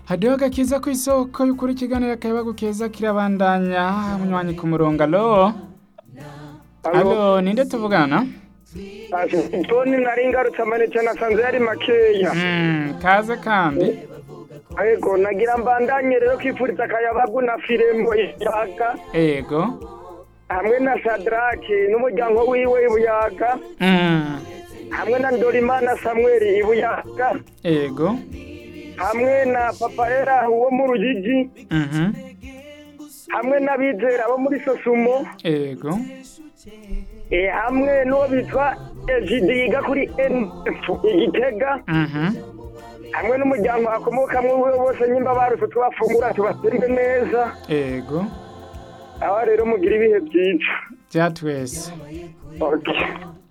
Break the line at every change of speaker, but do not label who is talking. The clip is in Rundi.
hariho agakiza ku isoko y'ukuri ikiganiro akayabagu keza kirabandanya munywanyi ku murongo alo alo ninde tuvugana
toni nari ngarutse amanite nasanze yari makeya
Mm, kaze kandi
yego nagira mbandanye rero kwifuriza akayabagu na firembo ibuyaga
ego
hamwe na sadraki n'umuryango wiwe ibuyaga
Mm,
hamwe na ndorimana samweli ibuyaga
ego
hamwe na papaera wo mu rugigi
Mhm,
hamwe n'abizera bo muri sosumo
ego
eh, hamwe n'uwo bitwa ejidi yiga kuri nf igitega
Mhm,
hamwe n'umuryango akomokamwo we bose nyimba barutse tubafungura tubatembe neza
ego
aho rero mugira ibihe byiza
bya twese
okay.